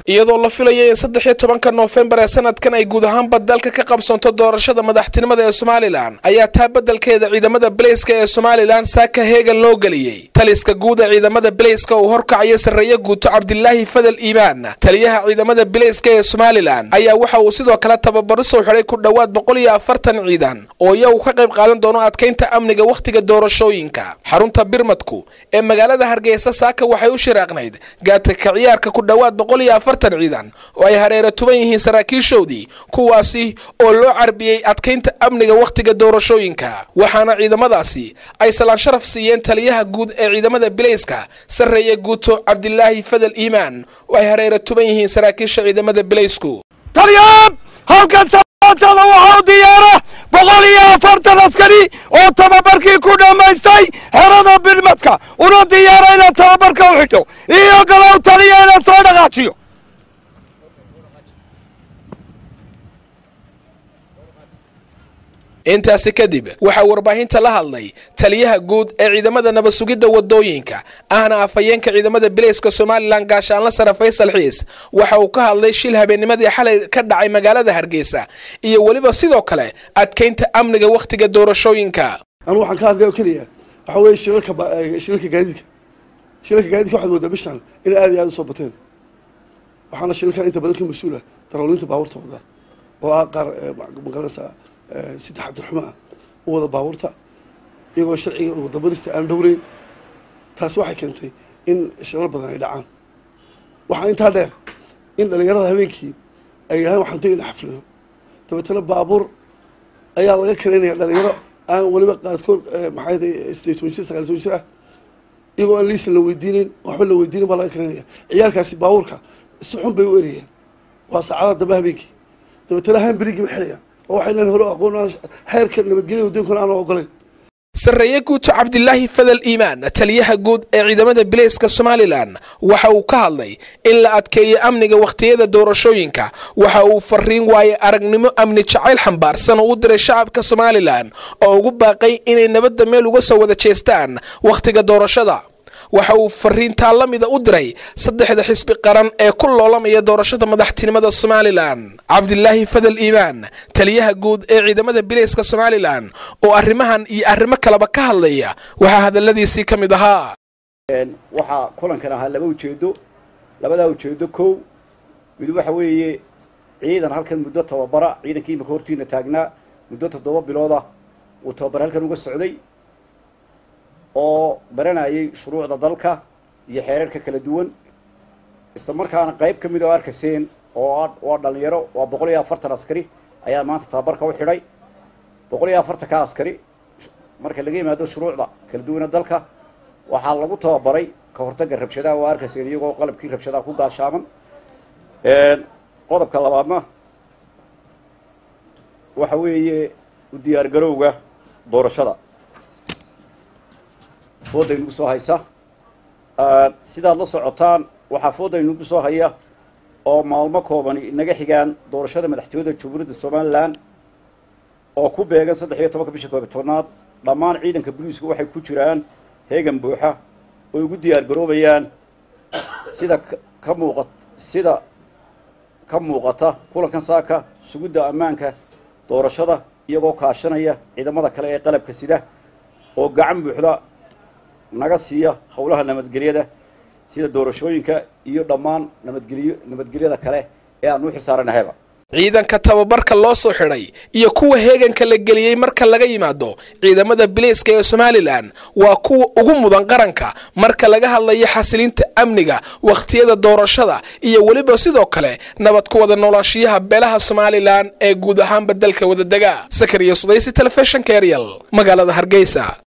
iyadoo la filaya in saddex iyo tobanka noofembar ee sanadkan ay guud ahaanba dalka ka qabsanto doorashada madaxtinimada ee somalilan ayaa taa beddelkeeda ciidamada baleyska ee somalilan saaka heegan loo geliyey taliska guud ee ciidamada baleyska uu horkacaya sarreeye guuto cabdilaahi fadal iimaan taliyaha ciidamada baleyska ee somalilan ayaa waxa uu sidoo kale tababaro soo xidhay ku dhowaad boqol iyo afartan ciidan oo iyagu ka qayb qaadan doono adkaynta amniga wakhtiga doorashooyinka xarunta birmadku ee magaalada hargeysa saaka waxay u shiraaqnayd gaadka ka ciyaarka ku dhowaad boqol iyo afartan ciidan oo ay hareera tuban yihiin saraakiishoodii kuwaasi oo loo carbiyey adkaynta amniga wakhtiga doorashooyinka waxaana ciidamadaasi ay salaan sharaf siiyeen taliyaha guud ee ciidamada bileyska sarreeye guuto cabdilaahi fadal iimaan oo ay hareera tuban yihiin saraakiisha ciidamada bileysku talyaab halkan sabaantada waxaa u diyaara boqol iyo afartan askari oo tababarkii ku dhammaystay xerada birmadka una diyaara inaad tababarka u xidho iyo galow taliya inaad soo dhaqaajiyo intaasi kadib waxaa warbaahinta la hadlay taliyaha guud ee ciidamada nabad sugidda wadooyinka ahna afhayeenka ciidamada bileyska somalilan gaashaanla sare faysal xiis waxa uu ka hadlay shil habeennimadii xalay ka dhacay magaalada hargeysa iyo weliba sidoo kale adkaynta amniga wakhtiga doorashooyinka anu waxaan ka hadlay oo keliya waxaa weeye shilalka shilalka gaadiidka shilalka gaadiidka waxaad moodaa bishan inay aad iyo aad usoo bateen waxaana shilalkan inta badan ka mas-uula daroolinta baabuurta wada oo ah qaar maqaranaysaa si taxadir xumo ah u wada baabuurta iyagoo sharciga wadabarista aan dhowreyn taasi waxay keentay in shilal badan ay dhacaan waxaa intaa dheer in dhalinyarada habeenkii ay yidhahaan waxaan tegayna xaflado dabeetana baabuur ayaa laga karaynaya dhalinyaro aan weliba qaadkood maxay sideed toban jir sagaal toban jir ah iyagoo aan liisan la weydiinin waxba la weydiinin baa laga karaynaya ciyaalkaasi baabuurka si xun bay u erayeen waa saacada dambe habeenkii dabeetana hambrigii bay xidhayaan oo waxaynan hore aqoon xeerka nabadgelya wadoonkana aan ogolayn sarreeye guuto cabdilaahi fadal iimaan taliyaha guud ee ciidamada bileyska somalilan waxa uu ka hadlay in la adkeeyo amniga wakhtiyada doorashooyinka waxa uu fariin waaye aragnimo amni jacayl xambaarsan oo u diray shacabka somalilan oo ugu baaqay inay nabadda meel uga soo wada jeestaan wakhtiga doorashada waxa uu fariintaa la mida u diray saddexda xisbi qaran ee ku loolamaya doorashada madaxtinimada somalilan cabdilaahi fadal iimaan taliyaha guud ee ciidamada bileyska somalilan oo arrimahan iyo arrimo kaleba ka hadlaya waxaa hadaladiisii ka mid ahaa waxaa kulankan ahaa laba ujeedo labadaa ujeedo kow mid waxa weeye ciidan halkan muddo tababara ciidankii imika hortiina taagnaa muddo toddoba bilood ah uu tababar halkan uga socday oo baranayay shuruucda dalka iyo xeerarka kala duwan isla markaana qayb ka mid oo arkaseen oo waa dhalinyaro waa boqol iyo afartan askari ayaa maanta tababarka u xidhay boqol iyo afartanka askari marka laga yimaado shuruucda kala duwana dalka waxaa lagu tababaray ka hortagga rabshadaha waa arkaseen iyagoo qalabkii rabshadaha ku gaashaaman qodobka labaadna waxa weeye u diyaar garowga doorashada fooda inugu soo haysa sidaad la socotaan waxaa fooda inugu soo haya oo maalmo koobani inaga xigaan doorashada madaxtooyada jamhuuriyadda somalilan oo ku beegan saddex iyo tobanka bisha koob iyo tobnaad dhammaan ciidanka booliisku waxay ku jiraan heegan buuxa oo ugu diyaar garoobayaan sida ka muuqa sida ka muuqata kulankan saaka sugidda ammaanka doorashada iyagoo kaashanaya ciidamada kale ee qalabka sida oo gacan buuxda naga siiya howlaha nabadgelyada sida doorashooyinka iyo dhammaan nabadgelyo nabadgelyada kale ee aan u xisaaranahayba ciidanka tababarka loo soo xidhay iyo kuwa heeganka la geliyey marka laga yimaado ciidamada bileyska ee somalilan waa kuwa ugu mudan qaranka marka laga hadlayo xasilinta amniga wakhtiyada doorashada iyo weliba sidoo kale nabad ku wada noolaashiyaha beelaha somalilan ee guud ahaanba dalka wadadega sakariya sudaysi telefishinka eryal magaalada hargeysa